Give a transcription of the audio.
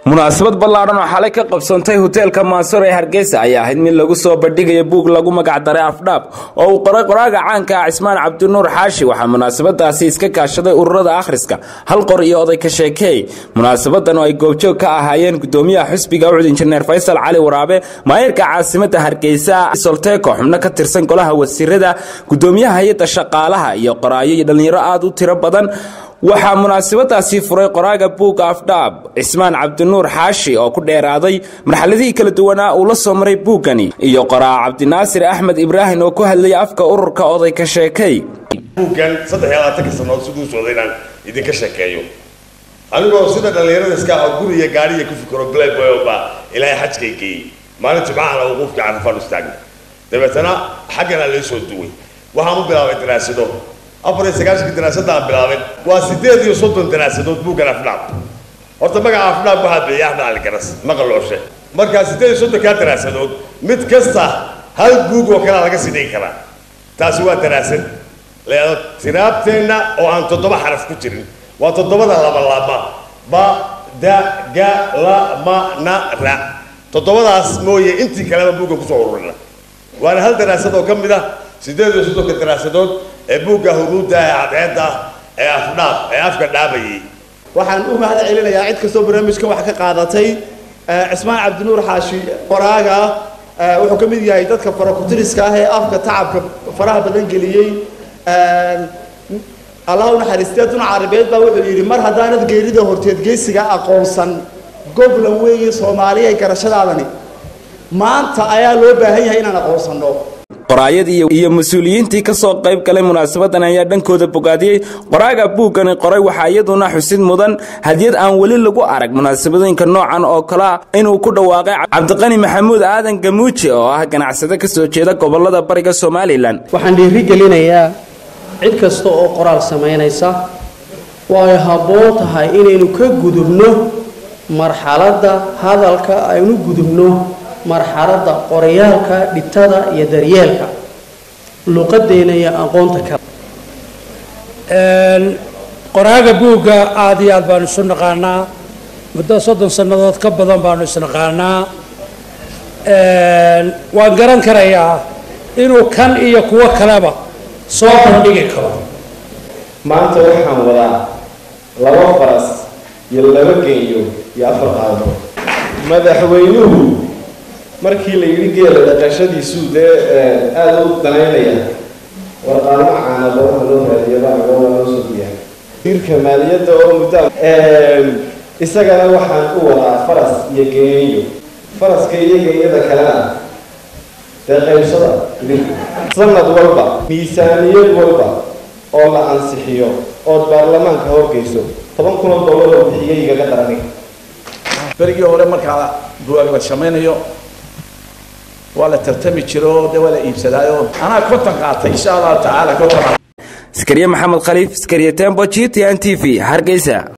munaasabad ballaadhan oo xalay ka qabsoontay hoteelka mansur ee hargeysa ayaa ahayd mid lagu soo bandhigaya buug lagu magacdaray afdhaab oo uu qoray qoraaga caanka ah cismaan cabdinuur xaashi waxaa munaasabadaasi iska kaashaday ururada akhriska hal qor iyo oday ka sheekeey munaasabadan oo ay goobjoog ka ahaayeen gudoomiyaha xusbiga ucud injineer faysal cali waraabe maayirka caasimada hargeysa solteeko xubno ka tirsan golaha wasiirada gudoomiyaha hay-adda shaqaalaha iyo qoraayo iyo dhallinyaro aada u tiro badan waxaa munaasabadaasi furay qoraaga buugga afdhaab cismaan cabdinuur xaashi oo ku dheeraaday marxaladihii kala duwanaa uu la soo maray buuggani iyo qoraa cabdinaasir axmed ibraahim oo ku hadlayay afka ururka oday ka sheekay buuggan saddex iyo labaatanka sanood siduu socday inaan idinka sheekeeyo anigoo sida dhallinyarada iska ah guriga gaariya ku fikiro playboy baa ilaahay xajkay geeyey maalin jimcahana wuquufkii carafaan istaagna dabeetana xaggana lay soo duway waxaan u bilaabay daraasado afar iyo sagaashanka daraasadaan bilaabay waa sideed iyo soddon daraasadood buuggan afdhaab horta magaca afdhaab waxaa bixiyay axmed cali garas maqalooshe markaa sideed iyo soddonkaa daraasadood mid kasta hal buug oo kalea laga sii dhigi karaa taasi waa daraasad leado tiraabteenna oo aan toddoba xaraf ku jirin waa toddobada labalaaba ba da ga la ma na ra toddobadaas mooye intii kaleba buuggan kusoo ururina waana hal daraasad oo ka mid ah sideed iyo soddonka daraasadood ee buugga huruudda ee cadceedda ee afdhaab ee afka dhaabayay waxaan u mahad celinayaa cid kastoo barnaamijkan wax ka qaadatay cismaan cabdinuur xaashi qoraaga wuxuu ka mid yahay dadka farakutiriska ah ee afka tacabka faraha badan geliyey allah u naxariistee dun carabeed baa wuxuu yidhi mar haddaanad geerida horteed geesiga aqoonsan goblan weeye soomaaliya garashadaadani maanta ayaa loo baahan yahay inaan aqoonsanno qoraayadii iyo mas-uuliyiintii ka soo qayb galay munaasabadan ayaa dhankooda bogaadiyey qoraaga buuggani qoray waxaa iyaduna xusid mudan hadiyad aan weli lagu arag munaasabadooyinka noocan oo kalea inuu ku dhawaaqay cabdiqani maxamuud aadan gamuuje oo ah ganacsade ka soo jeeda gobolada bariga somalilan waxaan dhiirigelinayaa cid kasta oo qoraal samaynaysa way habboon tahay inaynu ka gudubno marxaladda hadalka aynu gudubno marxaladda qorayaalka dhibtada iyo daryeelka luqadeena iyo aqoonta kale qoraaga buugga aada iyo aad baanu isu naqaanaa muddo soddon sannadood ka badan baanu isnaqaanaa waan garan karayaa inuu kan iyo kuwo kaleba soo bandhigi karo maanta waxaan wadaa laba faras iyo laba geeyo iyo afar qaado madaxweynuhu markii la yidhi geela dhaqashadiisuu dee aada u danaynaya warqaamo caanaba waxa loo raadiyaba agoo waa loo soo diyaa wasiirka maaliyadda oo muddo isagana waxaan u wadaa faras iyo geeyo faraska iyo geeyada kalena dee qaybsada sanad walba miisaaniyad walba oo la ansixiyo ood baarlamaanka horgeyso toban kun oo dollar oo bixiyay igaga daraniga berigii hore markaa buwaag la samaynayo waa la tartami jiro de waa la iibsadaayo anaa konton qaatay insha allahu tacaala konton askariye maxamed khaliif askariye tembo g t n t v hargeysa